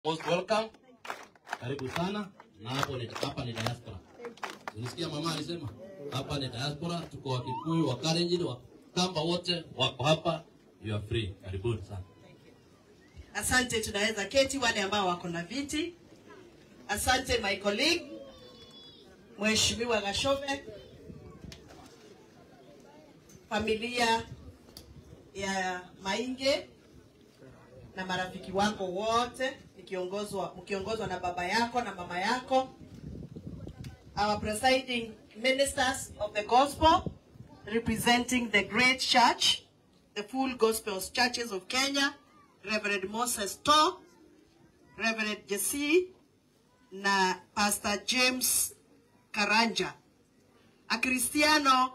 Most welcome. Karibu sana. Na hapo ni hapa ni diaspora. Unisikia mama alisema hapa ni diaspora, tuko Wakikuyu, wa Kalenjin, wa Kamba wote wako hapa. You are free. Karibuni sana. Asante, tunaweza keti wale ambao wako na viti. Asante my colleague Mheshimiwa Gashove, familia ya Mainge na marafiki wako wote, ikiongozwa mkiongozwa na baba yako na mama yako, our presiding ministers of the gospel representing the great church, the full gospel churches of Kenya, Reverend Moses To, Reverend Jesse na Pastor James Karanja. Akristiano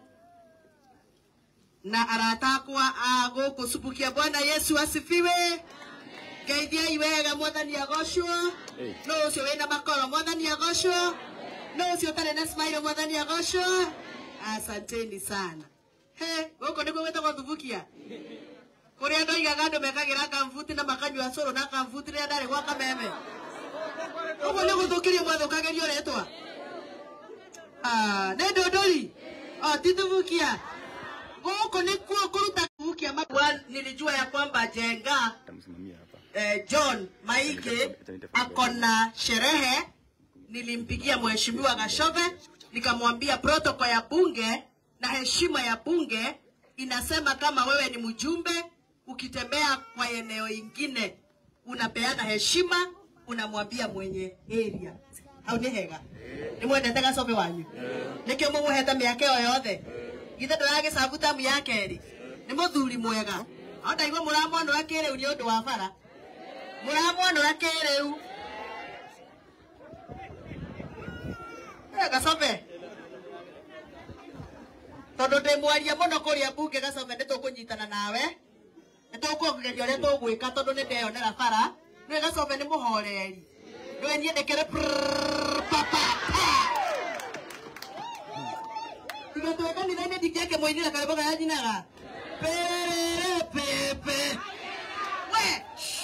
na arata akwa a gũkũ cubukia Bwana Yesu asifiwe. Ngeithiai wega mwathani agocwo. No ũcio wĩna makoro mwathani agocwo. No ũcio ũtarĩ na smile mwathani agocwo. Asanteni sana. He, gũkũ nĩguo gwĩtagwo thubukia kũrĩa andũ aigaga andũ mekagĩra kambuti na makanyua cũrũ na kambuti rĩrĩa ndarĩ gwa kameme ũguo nĩ gũthũkĩrio mwathũkagĩrio rĩtwa Ah, nĩ ndũndũri o ti thubukia gũkũ nĩkuo kũruta thubukia Mabwa nilijua ya kwamba jenga eh, John Maige ako na sherehe nilimpigia mheshimiwa Gashove nikamwambia protoko ya bunge na heshima ya bunge inasema kama wewe ni mjumbe ukitembea kwa eneo ingine unapeana heshima unamwambia mwenye area au nĩ hega nĩ mwendete gacobe wanyu nĩkĩo mũmũhete mĩaka ĩyo yothe githĩ ndũragĩcabu tamu ya kerĩ nĩ mũthuri mwega o ndaigua mũramwonũra kĩrĩu nĩ ũndũ wa bara mũramwonũra kĩrĩu Eh, gacobe tondå ndä mwaria må no kå rä a mbunge gacobe nä tå kå nyitana nawe nä tå kå geria å rä a tå gwä ka tondå nä ndeyonera bara nä gacobe nä må horeri nä niä ndekere tigatå kanitha-inä ndingäake må inä karä boga yanyinaga perere pepe we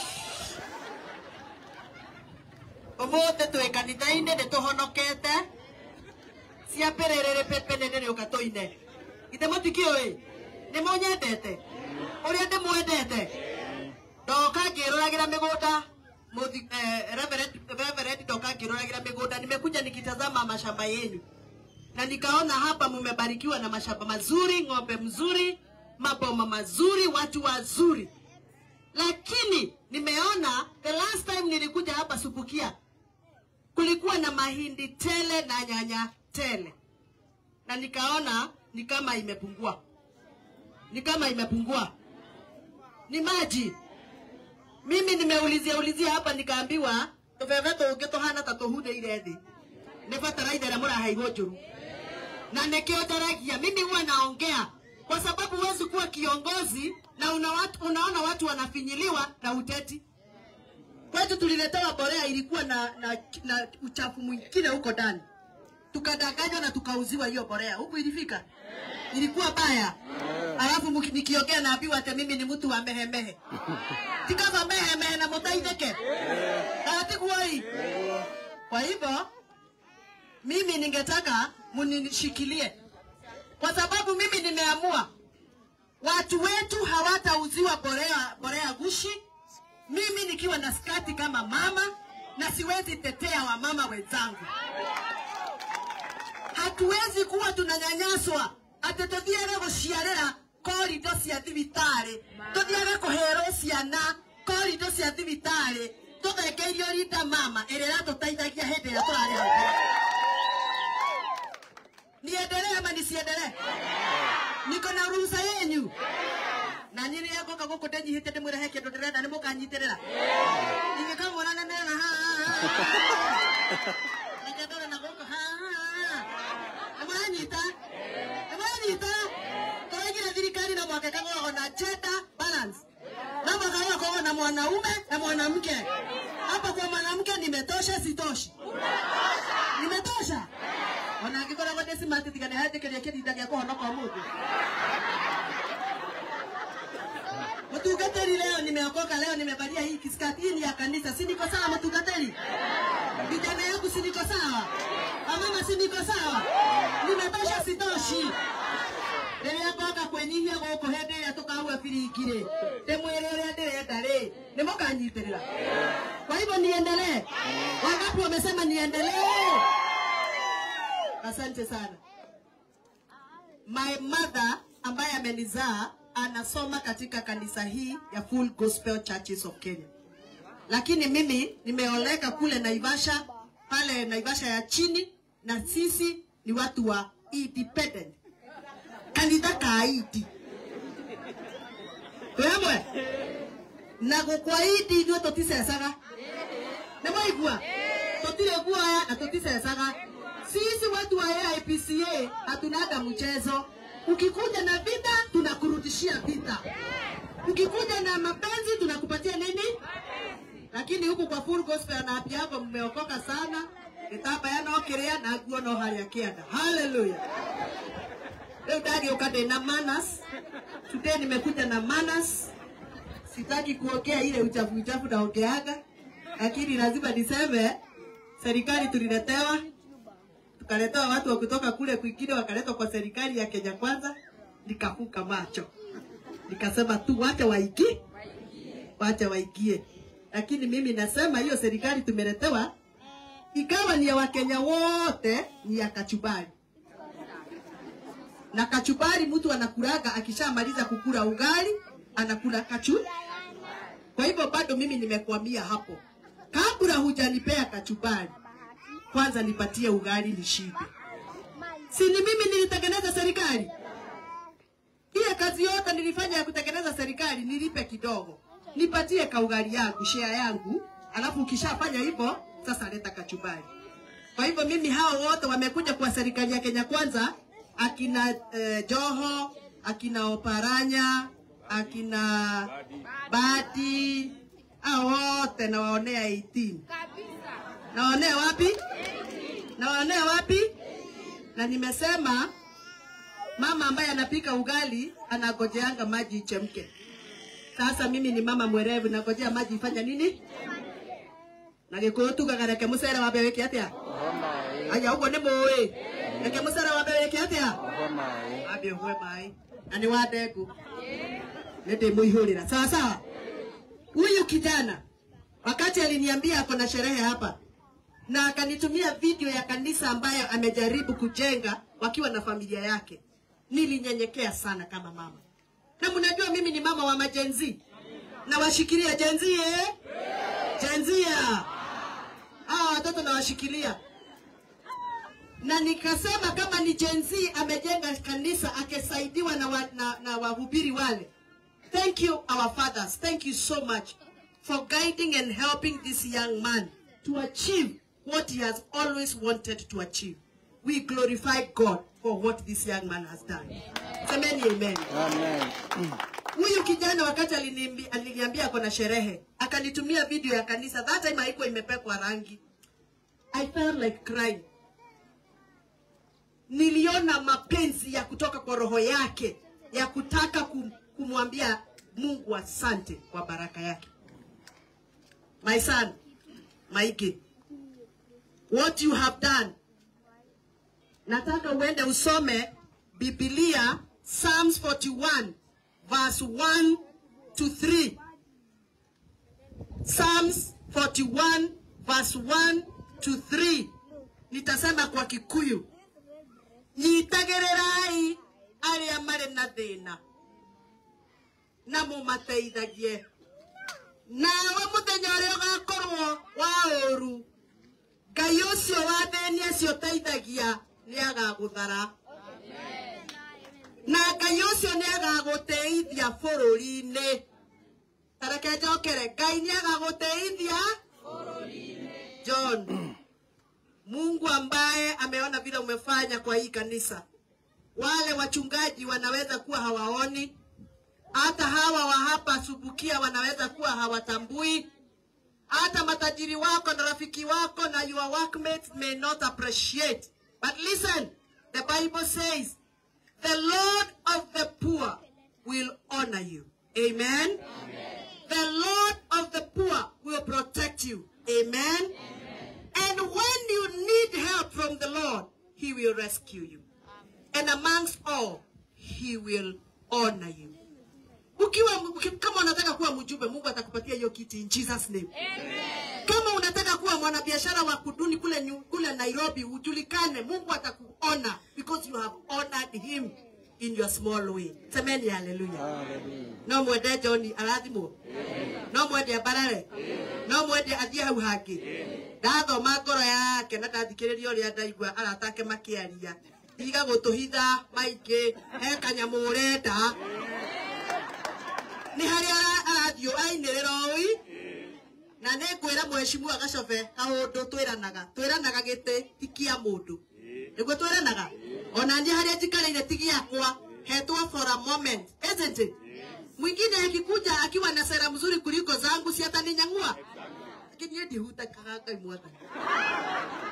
å må thä twä kanitha-inä nä tå honokete cia pererere pepe nene nä å ka tå ine ithe må tikä å ä nä må nyendete å rä a ndä mwendete ndoka ngä rå ragä ra mä gå nda ndoka ngä rå ragä ra mä gå nda nimekuja nikitazama mashamba yenu na nikaona hapa mumebarikiwa na mashamba mazuri ng'ombe mzuri maboma mazuri watu wazuri lakini nimeona the last time nilikuja hapa supukia kulikuwa na mahindi tele na nyanya tele na nikaona ni kama imepungua ni kama imepungua ni maji mimi nimeulizia ulizia hapa nikaambiwa tũbebe tũngĩ tũhana ta tũhunĩire thĩ nĩ bataraitha ĩrĩa mũraheirwo njũru na nĩkĩo ndaragia mimi huwa naongea kwa sababu huwezi kuwa kiongozi na una watu, unaona watu wanafinyiliwa na uteti kwetu tuliletewa borea ilikuwa na, na, na uchafu mwingine huko ndani tukadanganywa na tukauziwa hiyo borea huku ilifika ilikuwa baya alafu muki- nikiongea naambiwa ate mimi ni mtu wa mehemehe tikava mehemehe na mutaitheke atiguoi kwa hivyo mimi ningetaka munishikilie kwa sababu mimi nimeamua watu wetu hawatauziwa borea, borea gushi mimi nikiwa na skati kama mama na siwezi tetea wamama wenzangu hatuwezi kuwa tunanyanyaswa atä tå thiage gå ciarä korido cia thibitarä tå thiage kå herwo ciana korido cia thibitarä tå thekeirio rinda mama ä rä ratå teithagia hä ndä ä rä a tå rarä ho niendelee ama nisiendelee niko na ruhusa yenyu na nyä rä a ngoka gå kå ndänyihä te ndä mwä rehe kä ndå ndä renda nä må kanyitä rä ra ingä kamwona nenena reke ndore na gå kå nä mwanyita nä mwanyita tåraigire thirikari na mwaka ĩkagoragwo na gender balance na mwaka gakoragwo na mwanaume na mwanamke hapa kwa mwanamke nimetosha sitoshi nimetosha ona angĩkoragwo ndĩ smart tiga nĩ handĩkĩria kĩrinda gĩa kũhonoka ũmũthĩ Mtugateli leo nimeokoka, leo nimevalia hii kiskati. Hii ni ya kanisa, si niko sawa? Mtugateli, vijana yangu, si niko sawa? Wamama, si niko sawa? Nimetosha, sitoshi? rĩrĩa ngoka kwĩnyihia gũkũ hĩndĩ ĩrĩa tũkaua biringi rĩ ndĩmwĩre ũrĩa ndĩrenda rĩ nĩ mũkanyitĩrĩra kwa hivyo niendelee wangapi wamesema niendelee asante sana my mother ambaye amenizaa anasoma katika kanisa hii ya Full Gospel Churches of Kenya lakini mimi nimeoleka kule Naivasha pale Naivasha ya chini na sisi ni watu wa independent kanitha ka idi twemwe na gukwa idi ithuĩ tũticecaga nĩ mwaigua tũtirĩ guoya na tũticecaga sisi watu wa AIPCA hatunaga mchezo ukikuja na vita tunakurudishia vita ukikuja na mapenzi tunakupatia nini lakini huku kwa full gospel na happy yako mmeokoka sana gĩtambaya no kĩrĩa na nguo no harĩa kĩanda haleluya leo ndagĩũka ndĩ na manas today nimekuja na manas sitaki kuongea ile uchafu uchafu naongeaga lakini lazima niseme serikali tuliletewa tukaletewa watu wa kutoka kule kwingine wakaletwa kwa serikali ya Kenya kwanza nikafuka macho nikasema tu wacha waingie wacha waingie lakini mimi nasema hiyo serikali tumeletewa ikawa ni ya wakenya wote ni ya kachumbari na kachumbari mtu anakulaga akishamaliza kukula ugali anakula kachu kwa hivyo bado mimi nimekwamia hapo kabla hujanipea kachumbari kwanza nipatie ugali nishibe si ni mimi nilitengeneza serikali ile kazi yote nilifanya ya kutengeneza serikali nilipe kidogo nipatie kaugali yangu share yangu alafu ukishafanya hivyo sasa leta kachumbari kwa hivyo mimi hao wote wamekuja kwa serikali ya Kenya kwanza akina eh, Joho akina Oparanya akina Badi hao wote nawaonea 18 nawaonea wapi nawaonea wapi na nimesema mama ambaye anapika ugali anagojeanga maji ichemke sasa mimi ni mama mwerevu nagojea maji ifanya nini na gikuyu tugaga reke mucere wambe wike atia aya uguo ni muĩ reke mucere wambe wike atia wambe ũhue maĩ na nĩ wa ndengũ nĩ ndĩmũihũrĩra sawa sawa huyu kijana wakati aliniambia ako na sherehe hapa na akanitumia video ya kanisa ambayo amejaribu kujenga wakiwa na familia yake nilinyenyekea sana kama mama na mnajua mimi ni mama wa majenzi na washikilia jenzi eh? jenzia hawa watoto nawashikilia na nikasema kama ni jenzi amejenga kanisa akisaidiwa na, wa, na, na wahubiri wale thank you our fathers thank you so much for guiding and helping this young man to achieve what he has always wanted to achieve we glorify god for what this young man has done semeni amen huyu kijana wakati aliniambi- aliniambia ako na sherehe akanitumia video ya kanisa that time haikuwa imepekwa rangi i felt like crying niliona mapenzi ya kutoka kwa roho yake ya kutaka kum, kumwambia mungu asante kwa baraka yake my son maige what you have done nataka uende usome bibilia psalms 41 verse 1 to 3 psalms 41 verse 1 to 3 nitasema kwa kikuyu nyitagĩrĩrai arĩa marĩ na thĩna na mũmateithagie nawe mũthenya ũrĩa ũgakorwo wa ũũru ngai ũcio wa thĩni acio ũteithagia nĩ agagũthara na ngai ũcio nĩ agagũteithia bũrũri-inĩ tareke njokere ngai nĩ agagũteithia john mungu ambaye ameona vile umefanya kwa hii kanisa wale wachungaji wanaweza kuwa hawaoni hata hawa wa hapa subukia wanaweza kuwa hawatambui hata matajiri wako na rafiki wako na your workmates may not appreciate but listen the bible says the lord of the poor will honor you Amen. The Lord of the poor will protect you. Amen. And when you need help from the Lord, He will rescue you. And amongst all, He will honor you. Ukiwa, uki- kama unataka kuwa mjumbe, Mungu atakupatia hiyo kiti in Jesus name. Kama unataka kuwa mwanabiashara wa kuduni kule, nyu- kule Nairobi ujulikane, Mungu atakuona because you have honored him in your small way. Semeni haleluya. No mwende John arathimwo. No mwende Mbarare. No mwende athiĩ hau hangĩ. Ndathoma ngoro yake na ndathikĩrĩria ũrĩa ndaigua arata ake makĩaria. Tiga gũtũhitha maingĩ, he kanyamũ ũrenda. Nĩ harĩa ara- arathiĩ ainĩrĩra ũi na nä ngwä ra mheshimiwa gacobe kaåndå twä ranaga twä ranaga gä tä ti kia må ndå nä guo twä ranaga ona niä harä a njikarä ire ti giakwa hetwo for a moment isn't it mwingine akikuja akiwa na sera mzuri kuliko zangu si ataninyang'ua lakini yeye ndihutakaga ngai mwathani